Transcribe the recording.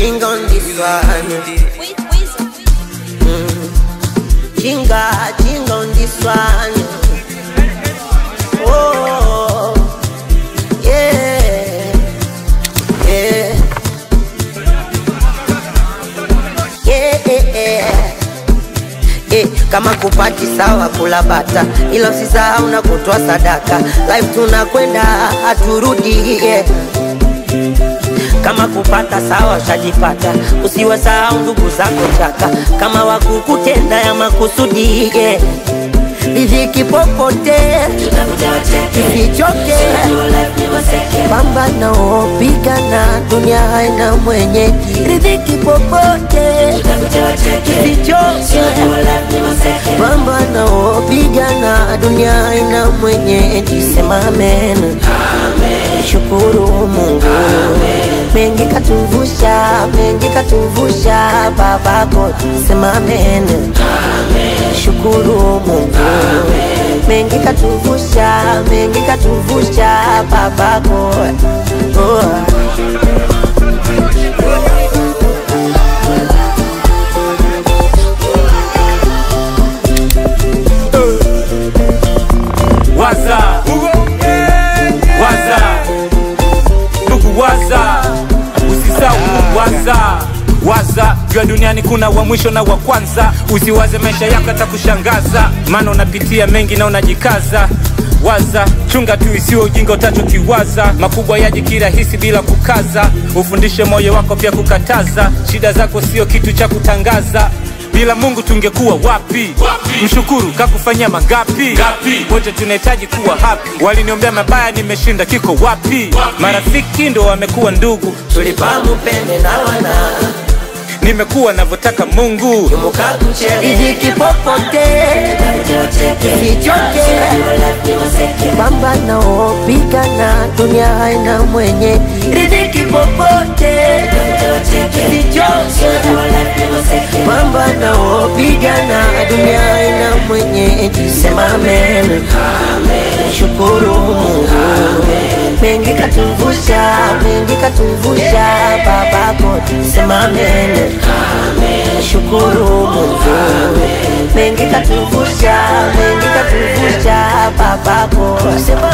Jinga on this one. Jinga, jinga on this one. Oh, yeah, yeah, yeah, yeah. Eh, kama kupati sawa kula bata, ila usisahau na kutoa sadaka. Life tunakwenda haturudi, yeah. Kama kupata sawa ushajipata, usiwasahau ndugu zako chaka, kama wakukutenda ya makusudi, yeah. Riziki popote isichoke, pambana opigana, dunia haina mwenyeji. Riziki popote isichoke, pambana opigana, dunia haina mwenyeji. Sema amen, shukuru Mungu, mengi katuvusha, mengi katuvusha, babako. Sema amen, shukuru Mungu, mengi katuvusha, mengi katuvusha, babako. Oh. waza waza ndugu waza usisau waza waza jua duniani kuna wa mwisho na wa kwanza usiwaze maisha yako atakushangaza maana unapitia mengi na unajikaza waza chunga tu isiwe ujinga utachokiwaza makubwa yaji kirahisi bila kukaza ufundishe moyo wako pia kukataza shida zako sio kitu cha kutangaza bila mungu tungekuwa wapi, wapi? mshukuru kakufanyia mangapi Gapi? wote tunahitaji kuwa hapi waliniombea mabaya nimeshinda kiko wapi, wapi? marafiki ndo wamekuwa ndugu Tulipamu pende na wana nimekuwa navyotaka mungu Riziki popote isichoke, pambana opigana, dunia haina mwenye. Riziki popote isichoke, pambana opigana, dunia haina mwenye. Sema amen, shukuru Mungu, mengi katuvusha, mengi katuvusha, babako. Sema amen, shukuru Mungu, mengi katuvusha, mengi katuvusha, babako. Sema